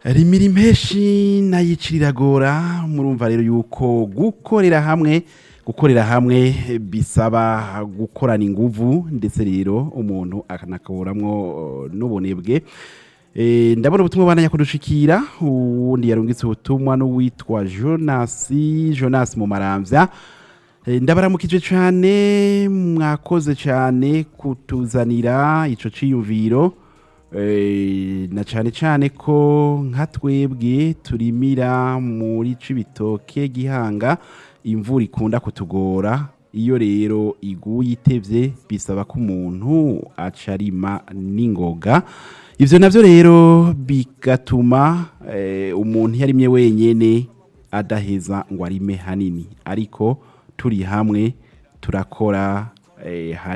rimira impeshi nayicira iragora murumva rero yuko gukorera hamwe gukorera hamwe bisaba gukorana inguvu ndetse rero umuntu akanakuramwo n'ubunebwe Eh, ndabona ubutumwa bana kudushikira uwundi yarungitse ubutumwa n'uwitwa Jonasi Jonas mu maramvya Eh, ndabaramukije cane mwakoze cane kutuzanira ico ciyumviro Eh, na cane cane ko nka twebwe turimira muri cibitoke gihanga imvura ikunda kutugora iyo rero iguye itevye bisaba ko umuntu acarima n'ingoga ivyo navyo rero bigatuma eh, umuntu iyo arimye wenyene adaheza ngo arime hanini ariko turi hamwe turakora eh,